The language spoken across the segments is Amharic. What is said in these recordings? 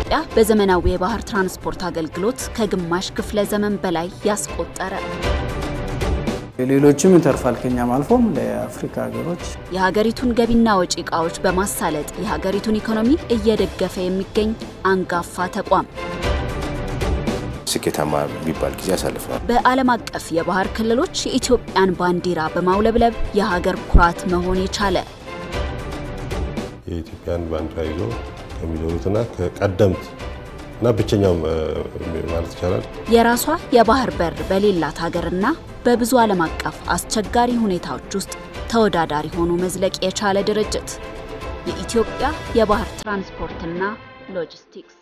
የኢትዮጵያ በዘመናዊ የባህር ትራንስፖርት አገልግሎት ከግማሽ ክፍለ ዘመን በላይ ያስቆጠረ ሌሎችም ይተርፋል ከኛም አልፎም ለአፍሪካ ሀገሮች የሀገሪቱን ገቢና ወጪ ዕቃዎች በማሳለጥ የሀገሪቱን ኢኮኖሚ እየደገፈ የሚገኝ አንጋፋ ተቋም ስኬታማ የሚባል ጊዜ አሳልፈዋል። በዓለም አቀፍ የባህር ክልሎች የኢትዮጵያን ባንዲራ በማውለብለብ የሀገር ኩራት መሆን የቻለ የኢትዮጵያን ባንዲራ ይዞ ከሚዞሩትና ከቀደምት እና ብቸኛው ማለት ይቻላል የራሷ የባህር በር በሌላት ሀገርና በብዙ ዓለም አቀፍ አስቸጋሪ ሁኔታዎች ውስጥ ተወዳዳሪ ሆኖ መዝለቅ የቻለ ድርጅት የኢትዮጵያ የባህር ትራንስፖርትና ሎጂስቲክስ።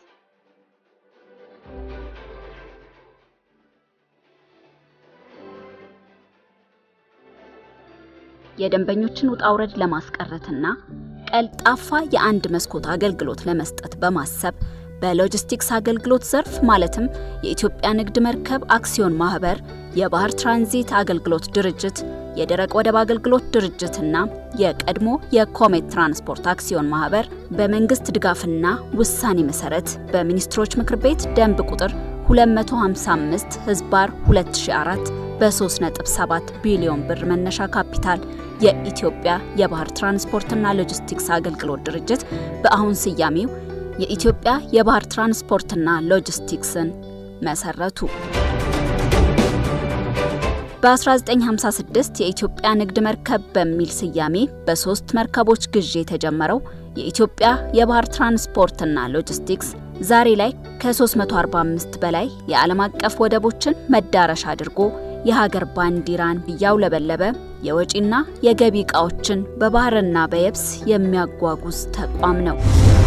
የደንበኞችን ውጣ ውረድ ለማስቀረትና ቀልጣፋ የአንድ መስኮት አገልግሎት ለመስጠት በማሰብ በሎጂስቲክስ አገልግሎት ዘርፍ ማለትም የኢትዮጵያ ንግድ መርከብ አክሲዮን ማህበር፣ የባህር ትራንዚት አገልግሎት ድርጅት፣ የደረቅ ወደብ አገልግሎት ድርጅትና የቀድሞ የኮሜት ትራንስፖርት አክሲዮን ማህበር በመንግስት ድጋፍና ውሳኔ መሰረት በሚኒስትሮች ምክር ቤት ደንብ ቁጥር 255 ህዝባር 2004 በ3.7 ቢሊዮን ብር መነሻ ካፒታል የኢትዮጵያ የባህር ትራንስፖርትና ሎጂስቲክስ አገልግሎት ድርጅት በአሁን ስያሜው የኢትዮጵያ የባህር ትራንስፖርትና ሎጂስቲክስን መሰረቱ። በ1956 የኢትዮጵያ ንግድ መርከብ በሚል ስያሜ በሶስት መርከቦች ግዢ የተጀመረው የኢትዮጵያ የባህር ትራንስፖርትና ሎጂስቲክስ ዛሬ ላይ ከ345 በላይ የዓለም አቀፍ ወደቦችን መዳረሻ አድርጎ የሀገር ባንዲራን እያውለበለበ የወጪና የገቢ ዕቃዎችን በባህርና በየብስ የሚያጓጉዝ ተቋም ነው።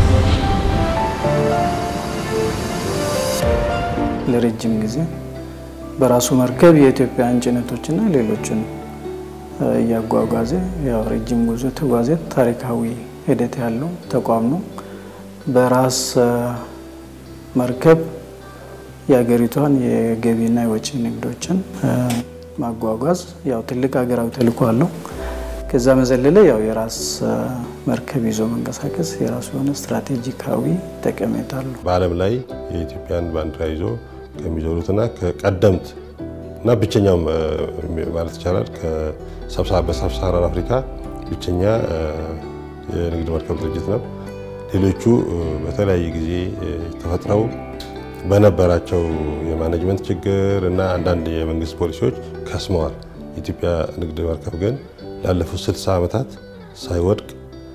ለረጅም ጊዜ በራሱ መርከብ የኢትዮጵያን ጭነቶችና ሌሎችን እያጓጓዘ ያው ረጅም ጉዞ ተጓዘ። ታሪካዊ ሂደት ያለው ተቋም ነው። በራስ መርከብ የሀገሪቷን የገቢና የወጪ ንግዶችን ማጓጓዝ ያው ትልቅ ሀገራዊ ተልዕኮ አለው። ከዛ መዘለለ ያው የራስ መርከብ ይዞ መንቀሳቀስ የራሱ የሆነ ስትራቴጂካዊ ጠቀሜታ አለው። በዓለም ላይ የኢትዮጵያን ባንዲራ ይዞ ከሚዞሩትና ከቀደምት እና ብቸኛው ማለት ይቻላል በሳብሳሃራን አፍሪካ ብቸኛ የንግድ መርከብ ድርጅት ነው። ሌሎቹ በተለያየ ጊዜ ተፈጥረው በነበራቸው የማኔጅመንት ችግር እና አንዳንድ የመንግስት ፖሊሲዎች ከስመዋል። የኢትዮጵያ ንግድ መርከብ ግን ላለፉት 60 ዓመታት ሳይወድቅ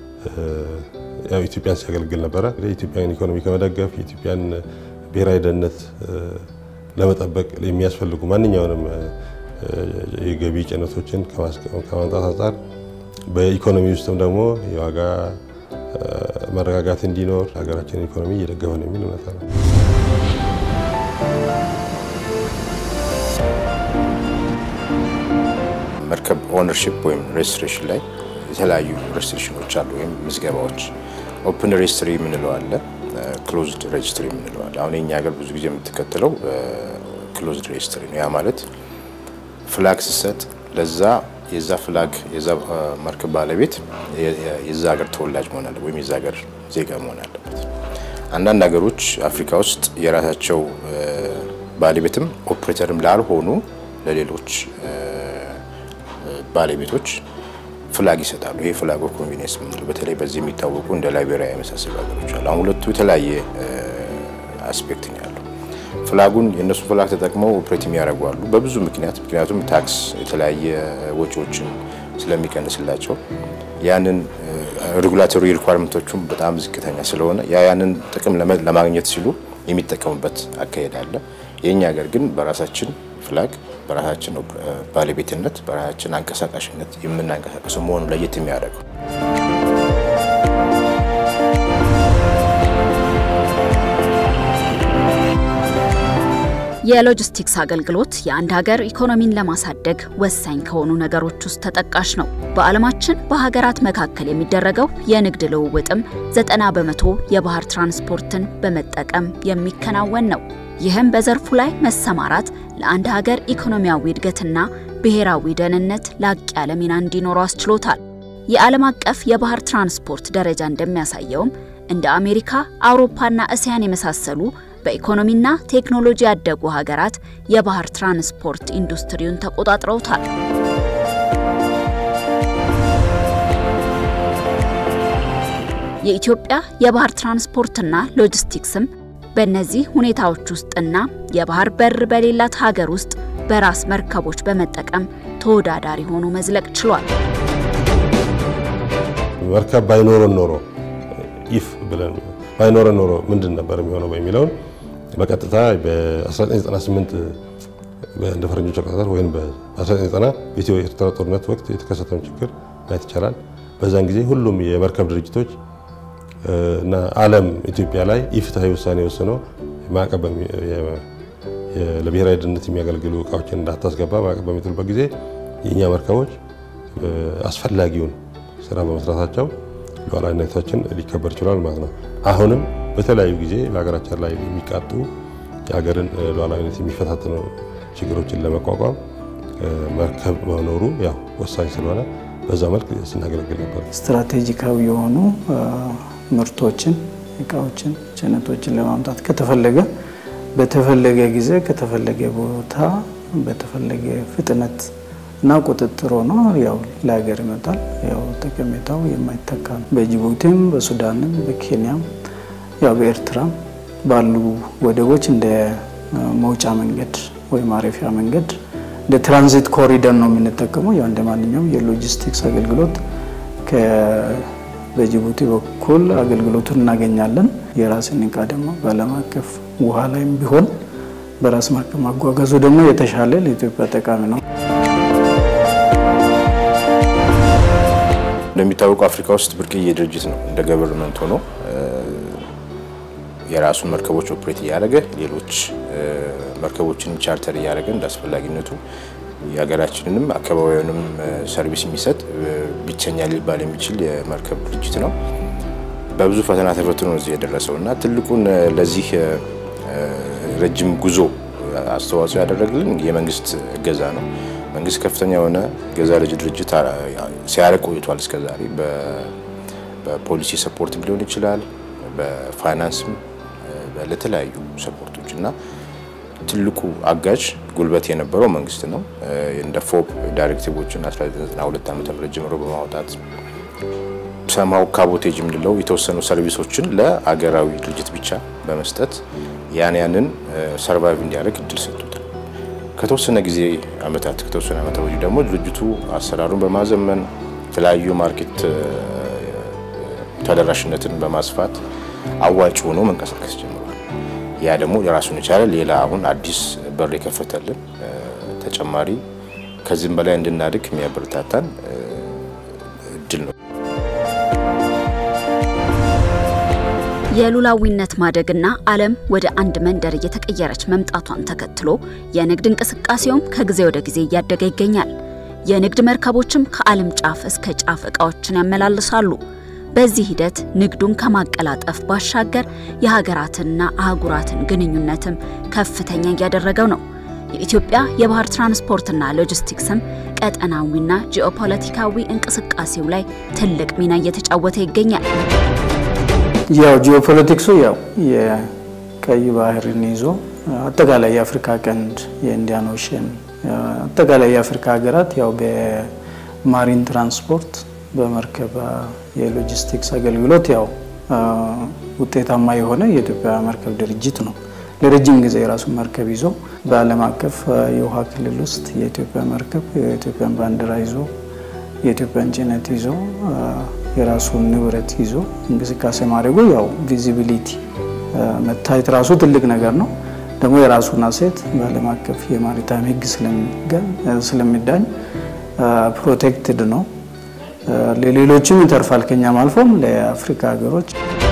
ኢትዮጵያን ሲያገለግል ነበረ። የኢትዮጵያን ኢኮኖሚ ከመደገፍ የኢትዮጵያን ብሔራዊ ደህንነት ለመጠበቅ የሚያስፈልጉ ማንኛውንም የገቢ ጭነቶችን ከማምጣት አንጻር በኢኮኖሚ ውስጥም ደግሞ የዋጋ መረጋጋት እንዲኖር ሀገራችን ኢኮኖሚ እየደገፈ ነው የሚል እውነታ ነው። መርከብ ኦነርሺፕ ወይም ሬጅስትሬሽን ላይ የተለያዩ ሬጅስትሬሽኖች አሉ፣ ወይም ምዝገባዎች። ኦፕን ሬጅስትሪ የምንለው አለ፣ ክሎዝድ ሬጅስትሪ የምንለው አለ። አሁን የኛ ሀገር ብዙ ጊዜ የምትከተለው ክሎዝድ ሬጅስትሪ ነው። ያ ማለት ፍላግ ስሰጥ ለዛ የዛ ፍላግ የዛ መርከብ ባለቤት የዛ ሀገር ተወላጅ መሆን አለበት ወይም የዛ ሀገር ዜጋ መሆን አለበት። አንዳንድ ሀገሮች አፍሪካ ውስጥ የራሳቸው ባለቤትም ኦፕሬተርም ላልሆኑ ለሌሎች ባለቤቶች ፍላግ ይሰጣሉ። ይሄ ፍላግ ኦፍ ኮንቬኒየንስ የምንለው በተለይ በዚህ የሚታወቁ እንደ ላይቤሪያ የመሳሰሉ ሀገሮች አሉ። አሁን ሁለቱ የተለያየ አስፔክት ነው ያለው። ፍላጉን የእነሱ ፍላግ ተጠቅመው ኦፕሬት የሚያደርጉ አሉ በብዙ ምክንያት ምክንያቱም ታክስ የተለያየ ወጪዎችን ስለሚቀንስላቸው ያንን ሬጉላቶሪ ሪኳርመንቶቹም በጣም ዝቅተኛ ስለሆነ ያ ያንን ጥቅም ለማግኘት ሲሉ የሚጠቀሙበት አካሄድ አለ። የእኛ ሀገር ግን በራሳችን ፍላግ በራሳችን ባለቤትነት በራሳችን አንቀሳቃሽነት የምናንቀሳቀሰው መሆኑ ለየት የሚያደርገው የሎጂስቲክስ አገልግሎት የአንድ ሀገር ኢኮኖሚን ለማሳደግ ወሳኝ ከሆኑ ነገሮች ውስጥ ተጠቃሽ ነው። በዓለማችን በሀገራት መካከል የሚደረገው የንግድ ልውውጥም ዘጠና በመቶ የባህር ትራንስፖርትን በመጠቀም የሚከናወን ነው። ይህም በዘርፉ ላይ መሰማራት ለአንድ ሀገር ኢኮኖሚያዊ እድገትና ብሔራዊ ደህንነት ላቅ ያለ ሚና እንዲኖረው አስችሎታል። የዓለም አቀፍ የባህር ትራንስፖርት ደረጃ እንደሚያሳየውም እንደ አሜሪካ፣ አውሮፓና እስያን የመሳሰሉ በኢኮኖሚና ቴክኖሎጂ ያደጉ ሀገራት የባህር ትራንስፖርት ኢንዱስትሪውን ተቆጣጥረውታል። የኢትዮጵያ የባህር ትራንስፖርትና ሎጂስቲክስም በእነዚህ ሁኔታዎች ውስጥና የባህር በር በሌላት ሀገር ውስጥ በራስ መርከቦች በመጠቀም ተወዳዳሪ ሆኖ መዝለቅ ችሏል። መርከብ ባይኖረን ኖሮ ኢፍ ብለን ባይኖረን ኖሮ ምንድን ነበር የሚሆነው የሚለውን በቀጥታ በ1998 እንደ ፈረንጆች አቆጣጠር ወይም በ1990 በኢትዮ ኤርትራ ጦርነት ወቅት የተከሰተውን ችግር ማየት ይቻላል። በዛን ጊዜ ሁሉም የመርከብ ድርጅቶች እና ዓለም ኢትዮጵያ ላይ ኢፍትሐዊ ውሳኔ ወስነው ማዕቀብ ለብሔራዊ ደህንነት የሚያገለግሉ እቃዎችን እንዳታስገባ ማዕቀብ በሚጥሉበት ጊዜ የእኛ መርከቦች አስፈላጊውን ስራ በመስራታቸው ሉዓላዊነታችን ሊከበር ችሏል ማለት ነው። አሁንም በተለያዩ ጊዜ በሀገራችን ላይ የሚቃጡ የሀገርን ሉዓላዊነት የሚፈታተኑ ችግሮችን ለመቋቋም መርከብ መኖሩ ያው ወሳኝ ስለሆነ በዛ መልክ ስናገለግል ነበር። ስትራቴጂካዊ የሆኑ ምርቶችን፣ እቃዎችን፣ ጭነቶችን ለማምጣት ከተፈለገ በተፈለገ ጊዜ ከተፈለገ ቦታ በተፈለገ ፍጥነት እና ቁጥጥር ሆኖ ያው ለሀገር ይመጣል። ያው ጠቀሜታው የማይተካ ነው። በጅቡቲም በሱዳንም በኬንያም ያው በኤርትራም ባሉ ወደቦች እንደ መውጫ መንገድ ወይ ማረፊያ መንገድ እንደ ትራንዚት ኮሪደር ነው የምንጠቀመው። ያው እንደ ማንኛውም የሎጂስቲክስ አገልግሎት በጅቡቲ በኩል አገልግሎቱን እናገኛለን። የራስን እቃ ደግሞ በዓለም አቀፍ ውሃ ላይም ቢሆን በራስ መርከብ ማጓጓዙ ደግሞ የተሻለ ለኢትዮጵያ ጠቃሚ ነው። እንደሚታወቀው አፍሪካ ውስጥ ብርቅዬ ድርጅት ነው። እንደ ገቨርንመንት ሆኖ የራሱን መርከቦች ኦፕሬት እያደረገ ሌሎች መርከቦችን ቻርተር እያደረገ እንደ አስፈላጊነቱ የሀገራችንንም አካባቢውንም ሰርቪስ የሚሰጥ ብቸኛ ሊባል የሚችል የመርከብ ድርጅት ነው። በብዙ ፈተና ተፈትኖ እዚህ የደረሰው እና ትልቁን ለዚህ ረጅም ጉዞ አስተዋጽኦ ያደረግልን የመንግስት እገዛ ነው። መንግስት ከፍተኛ የሆነ እገዛ ለዚህ ድርጅት ሲያደርግ ቆይቷል። እስከዛሬ በፖሊሲ ሰፖርትም ሊሆን ይችላል፣ በፋይናንስም ለተለያዩ ሰፖርቶች እና ትልቁ አጋዥ ጉልበት የነበረው መንግስት ነው። እንደ ፎፕ ዳይሬክቲቮችን 1992 ዓ.ም ጀምሮ በማውጣት ሰማው ካቦቴጅ የምንለው የተወሰኑ ሰርቪሶችን ለአገራዊ ድርጅት ብቻ በመስጠት ያን ያንን ሰርቫይቭ እንዲያደርግ እድል ሰጥቶታል። ከተወሰነ ጊዜ አመታት ከተወሰነ አመታት ወዲህ ደግሞ ድርጅቱ አሰራሩን በማዘመን የተለያዩ ማርኬት ተደራሽነትን በማስፋት አዋጭ ሆኖ መንቀሳቀስ ጀምሯል። ያ ደግሞ የራሱን የቻለ ሌላ አሁን አዲስ በር የከፈተልን ተጨማሪ ከዚህም በላይ እንድናድግ የሚያበረታታን እድል ነው። የሉላዊነት ማደግና ዓለም ወደ አንድ መንደር እየተቀየረች መምጣቷን ተከትሎ የንግድ እንቅስቃሴውም ከጊዜ ወደ ጊዜ እያደገ ይገኛል። የንግድ መርከቦችም ከዓለም ጫፍ እስከ ጫፍ ዕቃዎችን ያመላልሳሉ። በዚህ ሂደት ንግዱን ከማቀላጠፍ ባሻገር የሀገራትንና አህጉራትን ግንኙነትም ከፍተኛ እያደረገው ነው። የኢትዮጵያ የባህር ትራንስፖርትና ሎጂስቲክስም ቀጠናዊና ጂኦፖለቲካዊ እንቅስቃሴው ላይ ትልቅ ሚና እየተጫወተ ይገኛል። ያው ጂኦፖለቲክሱ ያው የቀይ ባህርን ይዞ አጠቃላይ የአፍሪካ ቀንድ የኢንዲያን ኦሽን አጠቃላይ የአፍሪካ ሀገራት ያው በማሪን ትራንስፖርት በመርከብ የሎጂስቲክስ አገልግሎት ያው ውጤታማ የሆነ የኢትዮጵያ መርከብ ድርጅት ነው። ለረጅም ጊዜ የራሱን መርከብ ይዞ በዓለም አቀፍ የውሃ ክልል ውስጥ የኢትዮጵያ መርከብ የኢትዮጵያን ባንዲራ ይዞ የኢትዮጵያን ጭነት ይዞ የራሱን ንብረት ይዞ እንቅስቃሴ ማድረጉ ያው ቪዚቢሊቲ መታየት ራሱ ትልቅ ነገር ነው። ደግሞ የራሱን አሴት በዓለም አቀፍ የማሪታይም ሕግ ስለሚዳኝ ፕሮቴክትድ ነው። ለሌሎችም ይተርፋል፣ ከኛም አልፎም ለአፍሪካ ሀገሮች።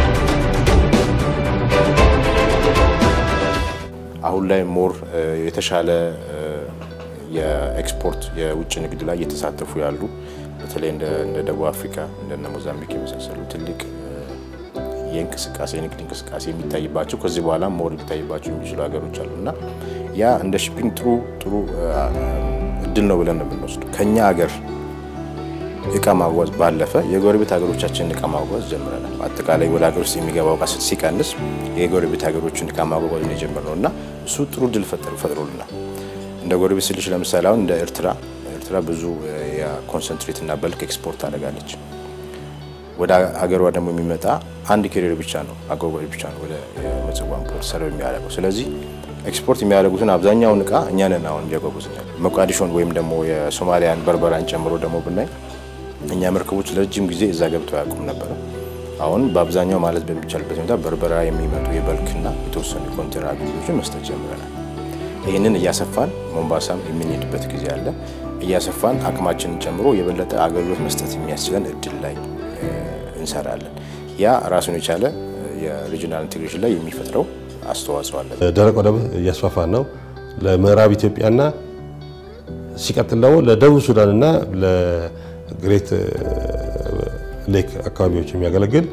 አሁን ላይ ሞር የተሻለ የኤክስፖርት የውጭ ንግድ ላይ እየተሳተፉ ያሉ በተለይ እንደ ደቡብ አፍሪካ እንደነ ሞዛምቢክ የመሳሰሉ ትልቅ የእንቅስቃሴ የንግድ እንቅስቃሴ የሚታይባቸው ከዚህ በኋላ ሞር ሊታይባቸው የሚችሉ ሀገሮች አሉ እና ያ እንደ ሺፒንግ ጥሩ ጥሩ እድል ነው ብለን ነው የምንወስደው። ከኛ ሀገር እቃ ማጓጓዝ ባለፈ የጎረቤት ሀገሮቻችንን እቃ ማጓጓዝ ጀምረናል። አጠቃላይ ወደ ሀገር ውስጥ የሚገባው እቃ ሲቀንስ የጎረቤት ሀገሮችን እቃ ማጓጓዝ ነው የጀመርነው እና እሱ ጥሩ ድል ፈጥሮልናል። እንደ ጎረቤት ስልሽ ለምሳሌ አሁን እንደ ኤርትራ ኤርትራ ብዙ የኮንሰንትሬት እና በልክ ኤክስፖርት ታደርጋለች። ወደ ሀገሯ ደግሞ የሚመጣ አንድ ኬሪር ብቻ ነው አጓጓዥ ብቻ ነው ወደ ምጽዋን ፖርት ሰርቭ የሚያደርገው። ስለዚህ ኤክስፖርት የሚያደርጉትን አብዛኛውን እቃ እኛ ነን አሁን እያጓጉዝኛል። ሞቃዲሾን ወይም ደግሞ የሶማሊያን በርበራን ጨምሮ ደግሞ ብናይ እኛ መርከቦች ለረጅም ጊዜ እዛ ገብተው አያውቁም ነበረ። አሁን በአብዛኛው ማለት በሚቻልበት ሁኔታ በርበራ የሚመጡ የበልክና የተወሰኑ ኮንቴነር አገልግሎቶችን መስጠት ጀምረናል። ይህንን እያሰፋን ሞምባሳም የምንሄድበት ጊዜ አለ። እያሰፋን አቅማችንን ጨምሮ የበለጠ አገልግሎት መስጠት የሚያስችለን እድል ላይ እንሰራለን። ያ ራሱን የቻለ የሪጂናል ኢንቴግሬሽን ላይ የሚፈጥረው አስተዋጽኦ አለ። ደረቅ ወደብ እያስፋፋን ነው። ለምዕራብ ኢትዮጵያና ሲቀጥል ደግሞ ለደቡብ ሱዳንና ለግሬት ሌክ አካባቢዎች የሚያገለግል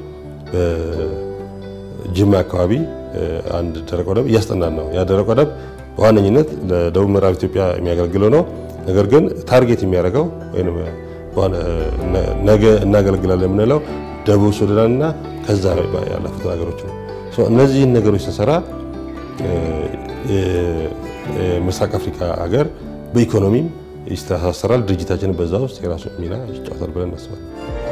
በጅማ አካባቢ አንድ ደረቅ ወደብ እያስጠናን ነው። ያ ደረቅ ወደብ በዋነኝነት ለደቡብ ምዕራብ ኢትዮጵያ የሚያገለግለው ነው። ነገር ግን ታርጌት የሚያደርገው ወይም ነገ እናገለግላለን የምንለው ደቡብ ሱዳንና ከዛ ያለፉት ሀገሮች ነው። እነዚህን ነገሮች ስንሰራ የምስራቅ አፍሪካ ሀገር በኢኮኖሚም ይስተሳሰራል። ድርጅታችንን በዛ ውስጥ የራሱ ሚና ይጫወታል ብለን እናስባለን።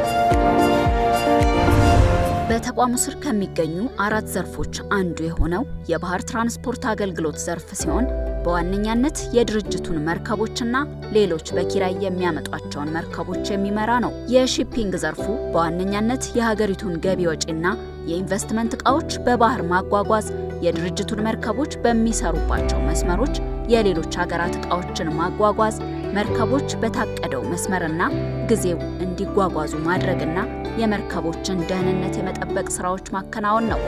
በተቋሙ ስር ከሚገኙ አራት ዘርፎች አንዱ የሆነው የባህር ትራንስፖርት አገልግሎት ዘርፍ ሲሆን በዋነኛነት የድርጅቱን መርከቦችና ሌሎች በኪራይ የሚያመጧቸውን መርከቦች የሚመራ ነው። የሺፒንግ ዘርፉ በዋነኛነት የሀገሪቱን ገቢ ወጪና የኢንቨስትመንት ዕቃዎች በባህር ማጓጓዝ፣ የድርጅቱን መርከቦች በሚሰሩባቸው መስመሮች የሌሎች ሀገራት ዕቃዎችን ማጓጓዝ፣ መርከቦች በታቀደው መስመርና ጊዜው እንዲጓጓዙ ማድረግና የመርከቦችን ደህንነት የመጠበቅ ስራዎች ማከናወን ነው።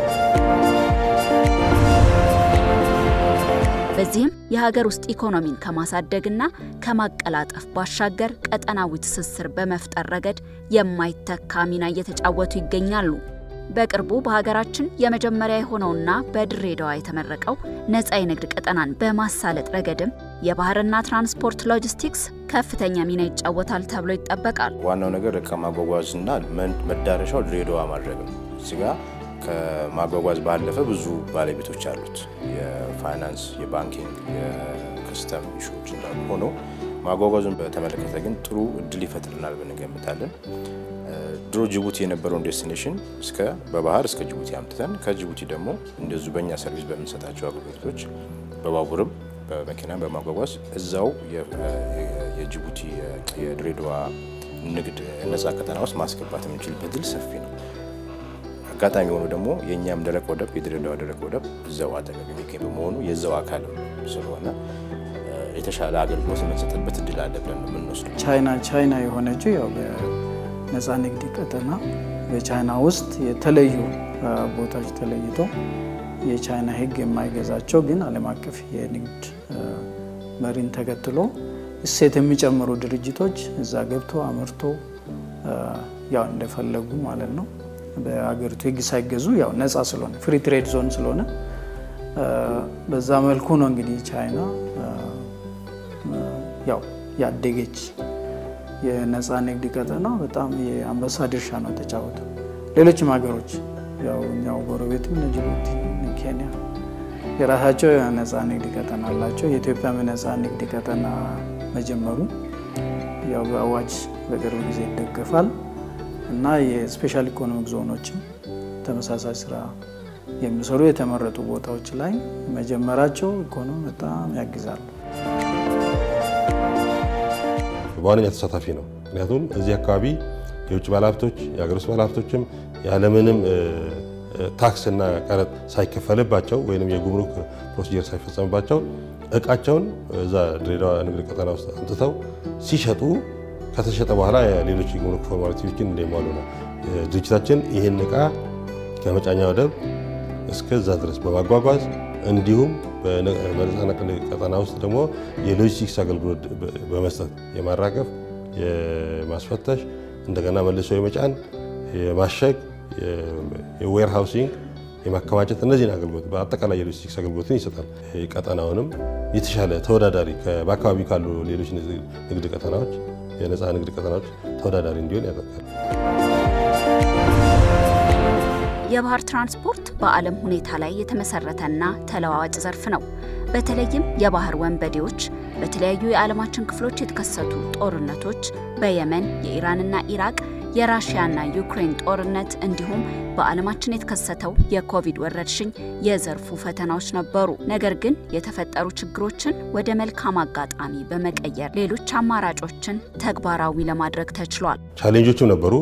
በዚህም የሀገር ውስጥ ኢኮኖሚን ከማሳደግና ከማቀላጠፍ ባሻገር ቀጠናዊ ትስስር በመፍጠር ረገድ የማይተካ ሚና እየተጫወቱ ይገኛሉ። በቅርቡ በሀገራችን የመጀመሪያ የሆነውና በድሬዳዋ የተመረቀው ነፃ የንግድ ቀጠናን በማሳለጥ ረገድም የባህርና ትራንስፖርት ሎጂስቲክስ ከፍተኛ ሚና ይጫወታል ተብሎ ይጠበቃል። ዋናው ነገር እቃ ማጓጓዝና መዳረሻው ድሬዳዋ ማድረግ ነው። እዚህ ጋ ከማጓጓዝ ባለፈ ብዙ ባለቤቶች አሉት። የፋይናንስ፣ የባንኪንግ፣ የከስተም ኢሹዎች እንዳሉ ሆኖ ማጓጓዙን በተመለከተ ግን ጥሩ እድል ይፈጥርናል ብለን እንገምታለን። ድሮ ጅቡቲ የነበረውን ዴስቲኔሽን እስከ በባህር እስከ ጅቡቲ አምጥተን ከጅቡቲ ደግሞ እንደዚሁ በእኛ ሰርቪስ በምንሰጣቸው አገልግሎቶች በባቡርም በመኪና በማጓጓዝ እዛው የጅቡቲ የድሬዳዋ ንግድ ነፃ ቀጠና ውስጥ ማስገባት የምንችልበት ድል ሰፊ ነው። አጋጣሚ የሆኑ ደግሞ የእኛም ደረቅ ወደብ የድሬዳዋ ደረቅ ወደብ እዛው አጠገብ የሚገኝ በመሆኑ የዛው አካል ስለሆነ የተሻለ አገልግሎት የምንሰጥበት እድል አለ ብለን ነው የምንወስደው። ቻይና ቻይና የሆነችው ያው በነፃ ንግድ ቀጠና በቻይና ውስጥ የተለዩ ቦታዎች ተለይተው የቻይና ሕግ የማይገዛቸው ግን ዓለም አቀፍ የንግድ መሪን ተከትሎ እሴት የሚጨምሩ ድርጅቶች እዛ ገብቶ አምርቶ ያው እንደፈለጉ ማለት ነው በሀገሪቱ ሕግ ሳይገዙ ያው ነፃ ስለሆነ ፍሪ ትሬድ ዞን ስለሆነ በዛ መልኩ ነው እንግዲህ ቻይና ያው ያደገች የነፃ ንግድ ቀጠና በጣም የአንበሳ ድርሻ ነው የተጫወተው። ሌሎችም ሀገሮች ያው እኛው ጎረቤትም ጅቡቲ፣ ኬንያ የራሳቸው የነፃ ንግድ ቀጠና አላቸው። የኢትዮጵያም የነፃ ንግድ ቀጠና መጀመሩ ያው በአዋጅ በቅርብ ጊዜ ይደገፋል እና የስፔሻል ኢኮኖሚክ ዞኖችም ተመሳሳይ ስራ የሚሰሩ የተመረጡ ቦታዎች ላይ መጀመራቸው ኢኮኖሚ በጣም ያግዛሉ። በዋነኛ ተሳታፊ ነው። ምክንያቱም እዚህ አካባቢ የውጭ ባለሀብቶች የሀገር ውስጥ ባለሀብቶችም ያለምንም ታክስና ቀረጥ ሳይከፈልባቸው ወይም የጉምሩክ ፕሮሲጀር ሳይፈጸምባቸው እቃቸውን እዛ ድሬዳዋ ንግድ ቀጠና ውስጥ አምጥተው ሲሸጡ ከተሸጠ በኋላ ሌሎች የጉምሩክ ፎርማሊቲዎችን እንደሚሟሉ ነው። ድርጅታችን ይህን እቃ ከመጫኛ ወደብ እስከዛ ድረስ በማጓጓዝ እንዲሁም በነፃ ንግድ ቀጠና ውስጥ ደግሞ የሎጂስቲክስ አገልግሎት በመስጠት የማራገፍ፣ የማስፈተሽ፣ እንደገና መልሶ የመጫን፣ የማሸግ፣ የዌር ሃውሲንግ፣ የማከማቸት እነዚህን አገልግሎት በአጠቃላይ የሎጂስቲክስ አገልግሎትን ይሰጣል። ቀጠናውንም የተሻለ ተወዳዳሪ በአካባቢ ካሉ ሌሎች ንግድ ቀጠናዎች የነፃ ንግድ ቀጠናዎች ተወዳዳሪ እንዲሆን ያደርጋል። የባህር ትራንስፖርት በዓለም ሁኔታ ላይ የተመሰረተና ተለዋዋጭ ዘርፍ ነው። በተለይም የባህር ወንበዴዎች በተለያዩ የዓለማችን ክፍሎች የተከሰቱ ጦርነቶች፣ በየመን፣ የኢራንና ኢራቅ፣ የራሽያና ዩክሬን ጦርነት እንዲሁም በዓለማችን የተከሰተው የኮቪድ ወረርሽኝ የዘርፉ ፈተናዎች ነበሩ። ነገር ግን የተፈጠሩ ችግሮችን ወደ መልካም አጋጣሚ በመቀየር ሌሎች አማራጮችን ተግባራዊ ለማድረግ ተችሏል። ቻሌንጆችም ነበሩ፣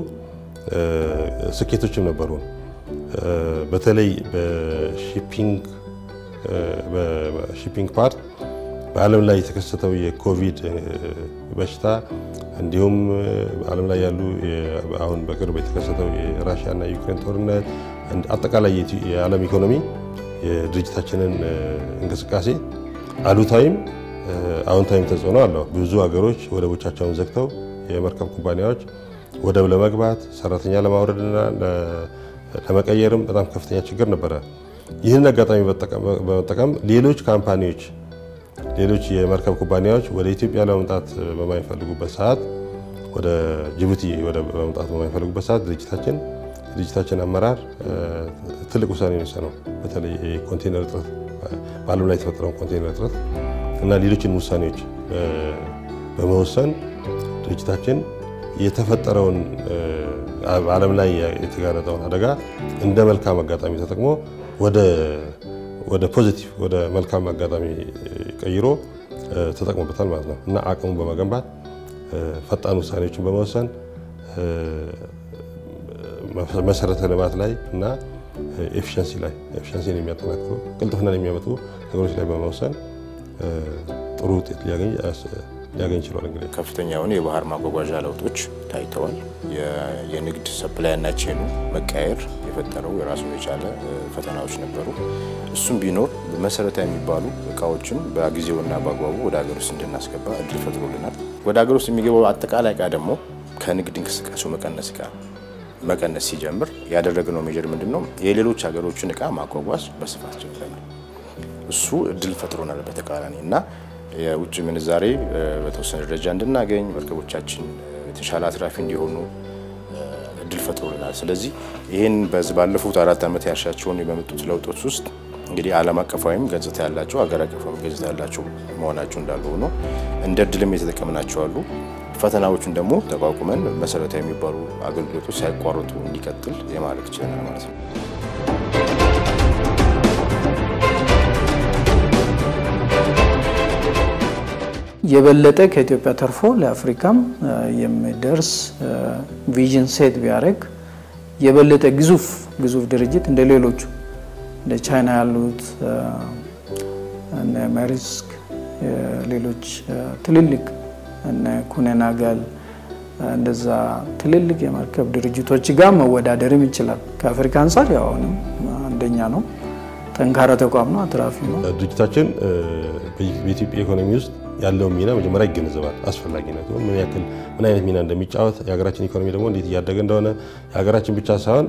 ስኬቶችም ነበሩ። በተለይ በሺፒንግ በሺፒንግ ፓርት በዓለም ላይ የተከሰተው የኮቪድ በሽታ እንዲሁም በዓለም ላይ ያሉ አሁን በቅርብ የተከሰተው የራሽያና የዩክሬን ጦርነት አጠቃላይ የዓለም ኢኮኖሚ የድርጅታችንን እንቅስቃሴ አሉታዊም አዎንታዊም ተጽዕኖ አለው። ብዙ ሀገሮች ወደቦቻቸውን ዘግተው የመርከብ ኩባንያዎች ወደብ ለመግባት ሰራተኛ ለማውረድና ለመቀየርም በጣም ከፍተኛ ችግር ነበረ። ይህን አጋጣሚ በመጠቀም ሌሎች ካምፓኒዎች ሌሎች የመርከብ ኩባንያዎች ወደ ኢትዮጵያ ለመምጣት በማይፈልጉበት ሰዓት ወደ ጅቡቲ ለመምጣት በማይፈልጉበት ሰዓት ድርጅታችን የድርጅታችን አመራር ትልቅ ውሳኔ የወሰነው በተለይ የኮንቴነር እጥረት በዓለም ላይ የተፈጠረውን ኮንቴነር እጥረት እና ሌሎችን ውሳኔዎች በመወሰን ድርጅታችን የተፈጠረውን በዓለም ላይ የተጋረጠውን አደጋ እንደ መልካም አጋጣሚ ተጠቅሞ ወደ ፖዚቲቭ ወደ መልካም አጋጣሚ ቀይሮ ተጠቅሞበታል ማለት ነው እና አቅሙን በመገንባት ፈጣን ውሳኔዎችን በመወሰን መሰረተ ልማት ላይ እና ኤፊሽንሲ ላይ ኤፊሽንሲን የሚያጠናክሩ ቅልጥፍናን የሚያመጡ ነገሮች ላይ በመወሰን ጥሩ ውጤት ሊያገኝ ችሏል። እንግዲህ ከፍተኛ የሆነ የባህር ማጓጓዣ ለውጦች ታይተዋል። የንግድ ሰፕላይና ቼኑ መቀየር የፈጠረው የራሱን የቻለ ፈተናዎች ነበሩ። እሱም ቢኖር መሰረታዊ የሚባሉ እቃዎችን በጊዜውና በአግባቡ ወደ ሀገር ውስጥ እንድናስገባ እድል ፈጥሮልናል። ወደ ሀገር ውስጥ የሚገባው አጠቃላይ እቃ ደግሞ ከንግድ እንቅስቃሴው መቀነስ ጋር መቀነስ ሲጀምር ያደረግነው ሜጀር ምንድን ነው? የሌሎች ሀገሮችን እቃ ማጓጓዝ በስፋት ጀምረናል። እሱ እድል ፈጥሮናል በተቃራኒ እና የውጭ ምንዛሬ በተወሰነ ደረጃ እንድናገኝ መርከቦቻችን የተሻለ አትራፊ እንዲሆኑ እድል ፈጥሮልናል። ስለዚህ ይህን በዚህ ባለፉት አራት ዓመት ያሻቸውን በመጡት ለውጦች ውስጥ እንግዲህ ዓለም አቀፋዊም ገጽታ ያላቸው ሀገር አቀፋዊ ገጽታ ያላቸው መሆናቸው እንዳሉ ሆኖ እንደ እድልም የተጠቀምናቸው አሉ። ፈተናዎቹን ደግሞ ተቋቁመን መሰረታዊ የሚባሉ አገልግሎቶች ሳይቋረጡ እንዲቀጥል የማድረግ ችለናል ማለት ነው። የበለጠ ከኢትዮጵያ ተርፎ ለአፍሪካም የሚደርስ ቪዥን ሴት ቢያደርግ የበለጠ ግዙፍ ግዙፍ ድርጅት እንደ ሌሎቹ እንደ ቻይና ያሉት እነ ማሪስክ ሌሎች ትልልቅ እነ ኩነናጋል እንደዛ ትልልቅ የመርከብ ድርጅቶች ጋር መወዳደርም ይችላል። ከአፍሪካ አንጻር ያው አሁንም አንደኛ ነው። ጠንካራ ተቋም ነው። አትራፊ ነው። ድርጅታችን በኢትዮጵያ ኢኮኖሚ ውስጥ ያለውን ሚና መጀመሪያ ይገነዘባል። አስፈላጊነቱ ምን ያክል ምን አይነት ሚና እንደሚጫወት የሀገራችን ኢኮኖሚ ደግሞ እንዴት እያደገ እንደሆነ የሀገራችን ብቻ ሳይሆን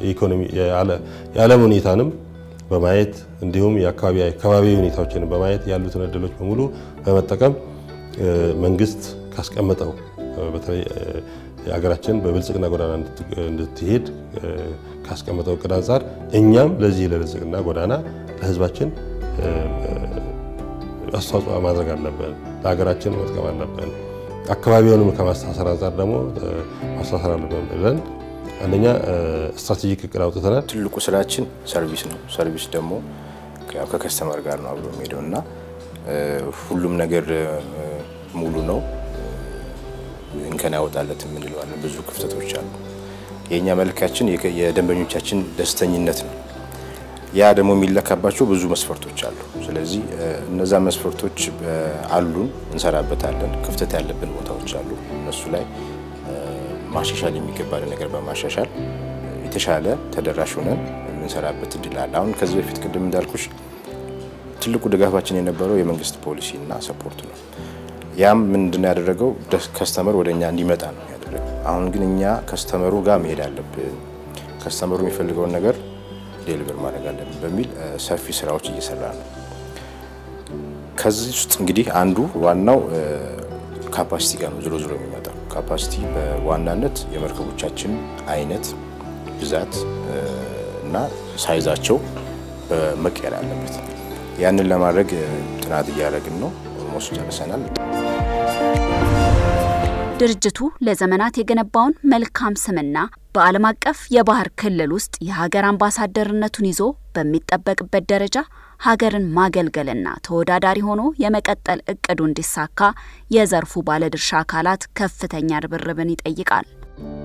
የዓለም ሁኔታንም በማየት እንዲሁም የአካባቢ ሁኔታዎችን በማየት ያሉትን እድሎች በሙሉ በመጠቀም መንግስት ካስቀመጠው በተለይ የሀገራችን በብልጽግና ጎዳና እንድትሄድ ካስቀመጠው እቅድ አንጻር እኛም ለዚህ ለብልጽግና ጎዳና ለህዝባችን አስተዋጽኦ ማድረግ አለብን። ለሀገራችን መጥቀም አለብን። አካባቢውንም ከማስተሳሰር አንጻር ደግሞ ማስተሳሰር አለብን ብለን አንደኛ ስትራቴጂክ እቅድ አውጥተናል። ትልቁ ስራችን ሰርቪስ ነው። ሰርቪስ ደግሞ ከከስተመር ጋር ነው አብሮ የሚሄደው እና ሁሉም ነገር ሙሉ ነው እንከን ያወጣለት የምንለዋለን። ብዙ ክፍተቶች አሉ። የእኛ መልካችን የደንበኞቻችን ደስተኝነት ነው። ያ ደግሞ የሚለካባቸው ብዙ መስፈርቶች አሉ። ስለዚህ እነዛ መስፈርቶች አሉን፣ እንሰራበታለን። ክፍተት ያለብን ቦታዎች አሉ። እነሱ ላይ ማሻሻል የሚገባን ነገር በማሻሻል የተሻለ ተደራሽ ሆነን የምንሰራበት እድል አለ። አሁን ከዚህ በፊት ቅድም እንዳልኩሽ ትልቁ ድጋፋችን የነበረው የመንግስት ፖሊሲ እና ሰፖርት ነው። ያም ምንድን ነው ያደረገው ከስተመር ወደ እኛ እንዲመጣ ነው ያደረገው። አሁን ግን እኛ ከስተመሩ ጋር መሄድ አለብን፣ ከስተመሩ የሚፈልገውን ነገር ዴሊቨር ማድረግ አለብን በሚል ሰፊ ስራዎች እየሰራ ነው። ከዚህ ውስጥ እንግዲህ አንዱ ዋናው ካፓሲቲ ጋር ነው ዝሮ ዝሮ የሚመጣው ካፓሲቲ በዋናነት የመርከቦቻችን አይነት፣ ብዛት እና ሳይዛቸው መቀየር አለበት። ያንን ለማድረግ ጥናት እያደረግን ነው። ኦልሞስት ጨርሰናል። ድርጅቱ ለዘመናት የገነባውን መልካም ስምና በዓለም አቀፍ የባህር ክልል ውስጥ የሀገር አምባሳደርነቱን ይዞ በሚጠበቅበት ደረጃ ሀገርን ማገልገልና ተወዳዳሪ ሆኖ የመቀጠል እቅዱ እንዲሳካ የዘርፉ ባለድርሻ አካላት ከፍተኛ ርብርብን ይጠይቃል።